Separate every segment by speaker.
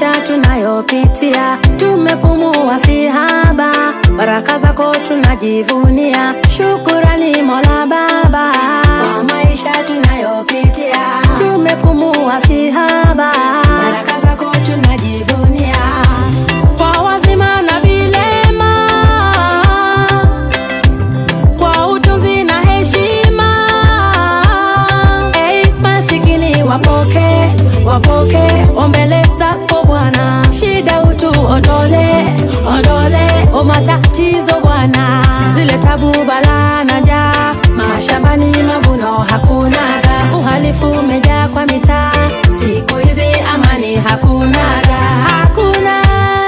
Speaker 1: maisha tunayopitia, tumepumua si haba, baraka zako tunajivunia. Shukurani Mola Baba kwa maisha tunayopitia, tumepumua si haba, baraka zako tunajivunia. Kwa wazima na vilema, kwa utunzi na heshima, hey, masikini wapoke wapoke ombele zako Bwana, shida utu ondole ondole, o matatizo Bwana, zile tabu balaa na njaa, mashambani mavuno hakunaga, uhalifu umejaa kwa mitaa, siku hizi amani hakunaga, hakuna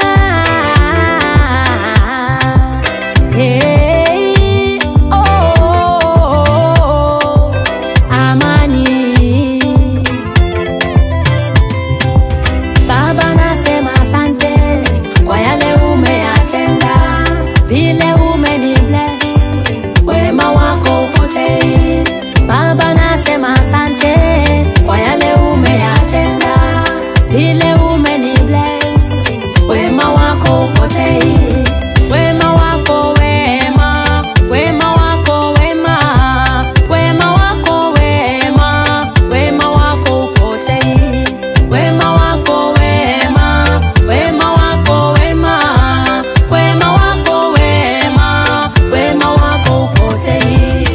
Speaker 1: Hey, oh, oh, oh, amani Baba nasema asante kwa yale umeyatenda, vile umeni bless, wema wako upotei. Baba nasema asante kwa yale umeyatenda, vile umeni bless, wema wako upotei. Wema wako wema, wema wako wema, wema wako wema, wema wako upotei. Wema wako wema, wema wako wema, wema wako wema, wema wako upotei.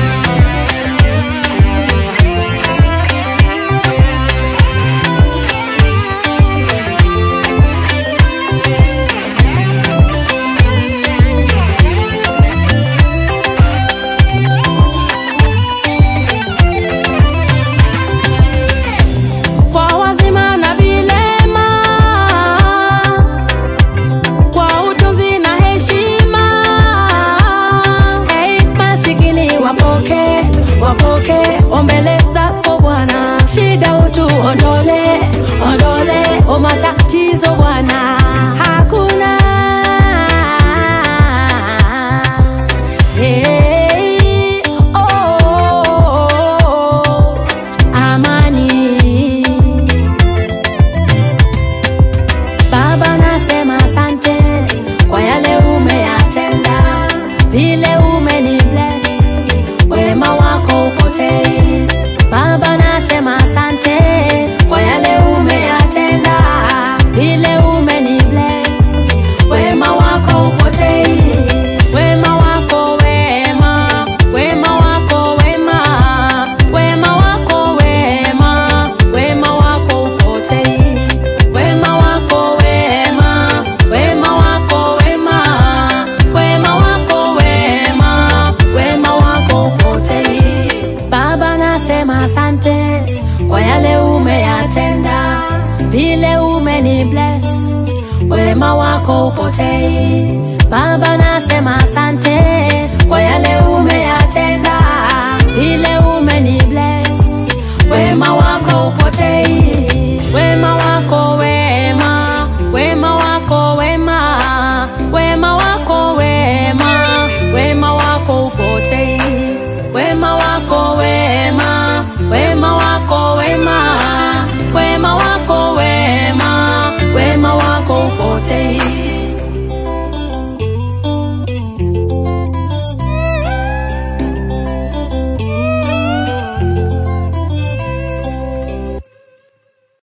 Speaker 1: kwa wazima na vilema, kwa utunzi na heshima. Hey, masikini wapoke wapoke ombele zako Bwana, shida utu ondole ondole, o matatizo Bwana hakuna Hey, oh, oh, oh, amani Baba nasema asante kwa yale umeyatenda, vile umeni bless, wema wako upotei. Baba nasema asante kwa yale umeyatenda, vile umeni bless, wema wako upotei. Wema wako wema, wema wako wema, wema wako wema, wema wako upotei. Wema wako wema, wema wako wema, wema wako wema, wema wako upotei. Baba nasema asante kwa yale umeyatenda, vile umeni bless, wema wako upotei. Baba nasema asante kwa yale